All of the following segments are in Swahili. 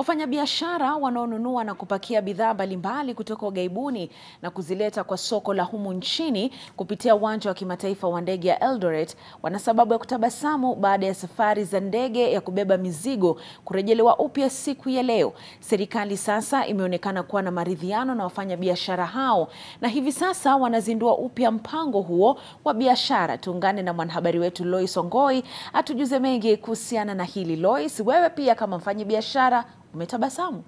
Wafanyabiashara wanaonunua na kupakia bidhaa mbalimbali kutoka ughaibuni na kuzileta kwa soko la humu nchini kupitia uwanja wa kimataifa wa ndege ya Eldoret wana sababu ya kutabasamu baada ya safari za ndege ya kubeba mizigo kurejelewa upya siku ya leo. Serikali sasa imeonekana kuwa na maridhiano na wafanyabiashara hao na hivi sasa wanazindua upya mpango huo wa biashara. Tuungane na mwanahabari wetu Lois Ongoi atujuze mengi kuhusiana na hili. Lois, wewe pia kama mfanyabiashara umetabasamu?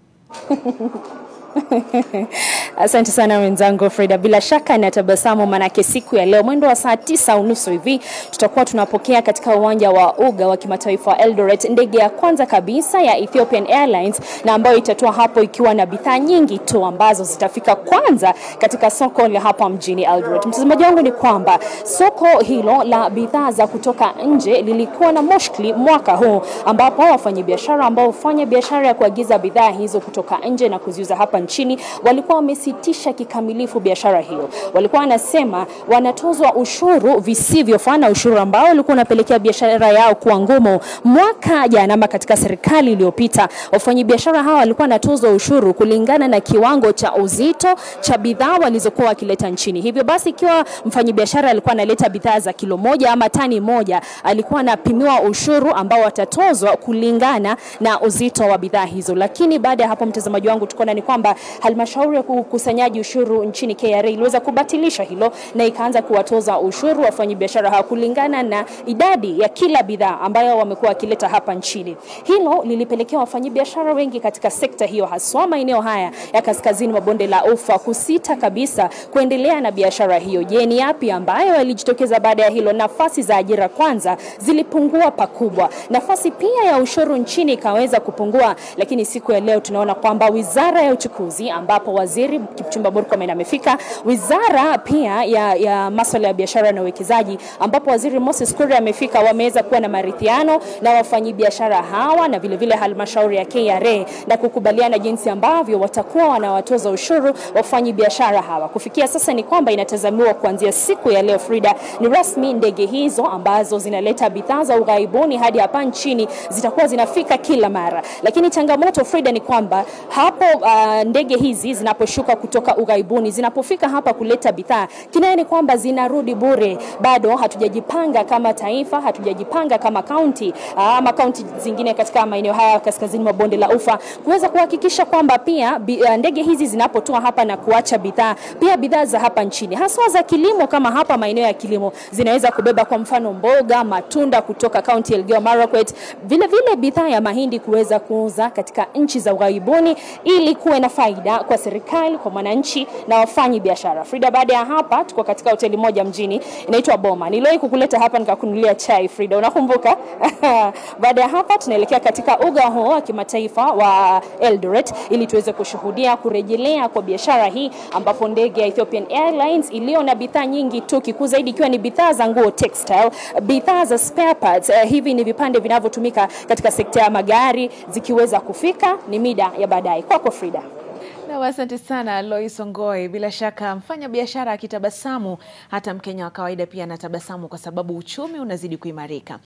Asante sana wenzangu Frida, bila shaka natabasamu, manake siku ya leo mwendo wa saa tisa unusu hivi tutakuwa tunapokea katika uwanja wa uga wa kimataifa wa Eldoret ndege ya kwanza kabisa ya Ethiopian Airlines na ambayo itatua hapo ikiwa na bidhaa nyingi tu ambazo zitafika kwanza katika soko la hapa mjini Eldoret. Mtazamaji wangu ni kwamba soko hilo la bidhaa za kutoka nje lilikuwa na mushkili mwaka huu, ambapo wafanyabiashara ambao hufanya biashara ya kuagiza bidhaa hizo kutoka nje na kuziuza hapa nchini walikuwa wamesitisha kikamilifu biashara hiyo. Walikuwa wanasema wanatozwa ushuru visivyofaa na ushuru ambao ulikuwa unapelekea biashara yao kuwa ngumu. Mwaka jana ama katika serikali iliyopita, wafanyabiashara hawa walikuwa wanatozwa ushuru kulingana na kiwango cha uzito cha bidhaa walizokuwa wakileta nchini. Hivyo basi, ikiwa mfanyabiashara alikuwa analeta bidhaa za kilo moja ama tani moja, alikuwa anapimiwa ushuru ambao watatozwa kulingana na uzito wa bidhaa hizo. Lakini baada ya hapo, mtazamaji wangu, tukaona ni kwamba halmashauri ya ukusanyaji ushuru nchini KRA iliweza kubatilisha hilo na ikaanza kuwatoza ushuru wafanyabiashara hawa kulingana na idadi ya kila bidhaa ambayo wamekuwa wakileta hapa nchini. Hilo lilipelekea wafanyabiashara wengi katika sekta hiyo, haswa maeneo haya ya kaskazini mwa bonde la Ufa kusita kabisa kuendelea na biashara hiyo. Je, ni yapi ambayo yalijitokeza baada ya hilo? Nafasi za ajira kwanza zilipungua pakubwa, nafasi pia ya ushuru nchini ikaweza kupungua, lakini siku ya leo tunaona kwamba wizara ya uchukuzi ambapo waziri Kipchumba Murkomen amefika, wizara pia ya, ya masuala ya biashara na uwekezaji ambapo waziri Moses Kuria amefika, wameweza kuwa na maridhiano na wafanyabiashara hawa na vilevile halmashauri ya KRA na kukubaliana jinsi ambavyo watakuwa wanawatoza ushuru wafanyabiashara hawa. Kufikia sasa ni kwamba inatazamiwa kuanzia siku ya leo, Frida, ni rasmi ndege hizo ambazo zinaleta bidhaa za ughaibuni hadi hapa nchini zitakuwa zinafika kila mara, lakini changamoto Frida ni kwamba hapo uh, ndege hizi zinaposhuka kutoka ughaibuni zinapofika hapa kuleta bidhaa, kinaye ni kwamba zinarudi bure. Bado hatujajipanga kama taifa, hatujajipanga kama kaunti ama kaunti zingine katika maeneo haya kaskazini mwa bonde la Ufa kuweza kuhakikisha kwamba pia ndege hizi zinapotua hapa na kuacha bidhaa, pia bidhaa za hapa nchini haswa za kilimo, kama hapa maeneo ya kilimo zinaweza kubeba kwa mfano mboga, matunda kutoka kaunti ya Elgeyo Marakwet, vile vile bidhaa ya mahindi kuweza kuuza katika nchi za ughaibuni ili kuwe na faida kwa serikali, kwa mwananchi na wafanyi biashara. Frida, baada ya hapa tuko katika hoteli moja mjini inaitwa Boma. Niliwahi kukuleta hapa nikakunulia chai Frida, unakumbuka? baada ya hapa tunaelekea katika uga huo wa kimataifa wa Eldoret ili tuweze kushuhudia kurejelea kwa biashara hii ambapo ndege ya Ethiopian Airlines iliyo na bidhaa nyingi tu, kikuu zaidi ikiwa ni bidhaa za nguo textile, bidhaa za spare parts. Uh, hivi ni vipande vinavyotumika katika sekta ya magari zikiweza kufika, ni mida ya baadaye. Kwako Frida. Na asante sana Lois Ongoi. Bila shaka mfanya biashara akitabasamu, hata Mkenya wa kawaida pia anatabasamu kwa sababu uchumi unazidi kuimarika.